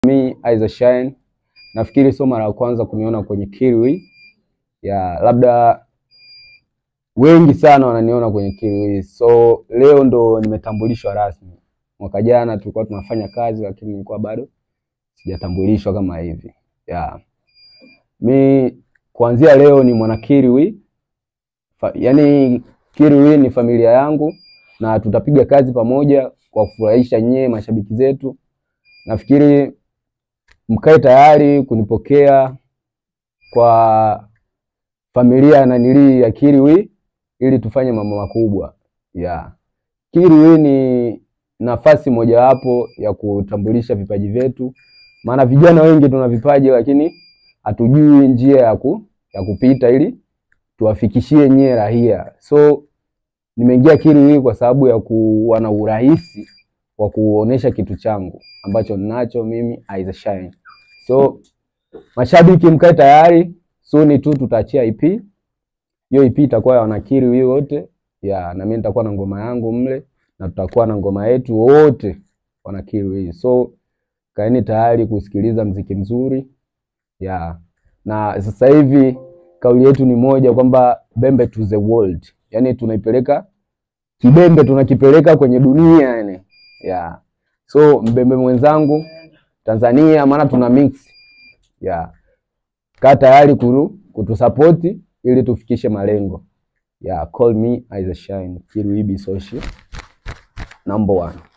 Me Aiza Shine. Nafikiri sio mara ya kwanza kuniona kwenye Kirui. Ya labda wengi sana wananiona kwenye Kirui. So leo ndo nimetambulishwa rasmi. Mwaka jana tulikuwa tunafanya kazi lakini nilikuwa bado sijatambulishwa kama hivi. Ya. Mi kuanzia leo ni mwana Kirui. Fa, yani Kirui ni familia yangu na tutapiga kazi pamoja kwa kufurahisha nyie mashabiki zetu. Nafikiri mkae tayari kunipokea kwa familia na nilii ya Kirui ili tufanye mambo makubwa. Yeah. Kirui ni nafasi mojawapo ya kutambulisha vipaji vyetu, maana vijana wengi tuna vipaji lakini hatujui njia ya, ku, ya kupita ili tuwafikishie nyie rahia. So nimeingia Kirui kwa sababu ya kuwa na urahisi wa kuonesha kitu changu ambacho ninacho mimi Aiza Shine. So mashabiki mkae tayari, soon tu tutaachia EP. Hiyo EP itakuwa ya wanakiri wote ya na mimi nitakuwa na ngoma yangu mle na tutakuwa na ngoma yetu wote wanakiri hii. So kaeni tayari kusikiliza mziki mzuri ya na sasa hivi kauli yetu ni moja kwamba Bembe to the world, yaani tunaipeleka kibembe, tunakipeleka kwenye dunia yani ya so mbembe mwenzangu Tanzania, maana tuna mix ya kaa tayari kuru kutusapoti ili tufikishe malengo ya call me Aiza Shine Kiruibi Social number one.